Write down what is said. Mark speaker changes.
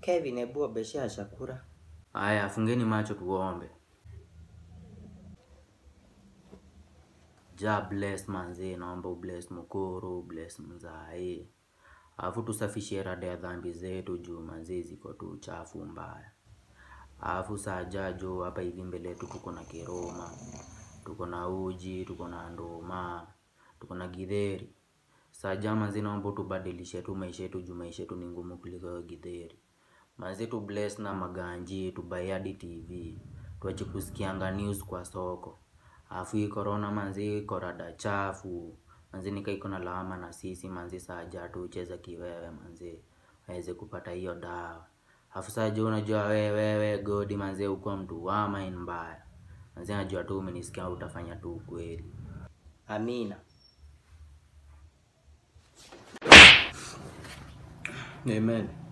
Speaker 1: Kevin, hebu obeshea chakula.
Speaker 2: Aya, fungeni macho tuombe. Ja bless manzi, naomba ubless Mukuru, bless Mzai. Alafu tusafishie rada ya dhambi zetu juu manzi ziko tu uchafu mbaya. Alafu saa jajo hapa hivi mbele yetu tuko na kiroma, tuko na uji, tuko na nduma, tuko na githeri. Saa ja manzi, naomba tubadilishe tu maisha yetu juu maisha yetu ni ngumu kuliko hiyo githeri. Manzi tu bless na maganji, tubuy hadi TV, tuache kusikianga news kwa soko. Alafu hii corona manzi iko rada chafu. Manzi nika iko na lawama na sisi manzi saja tu cheza kiwewe manzi. Waweze kupata hiyo dawa. Alafu saja unajua wewe wewe godi manzi uko mtu wa mind mbaya. Manzi najua tu umenisikia utafanya tu ukweli.
Speaker 1: Amina.
Speaker 2: Amen.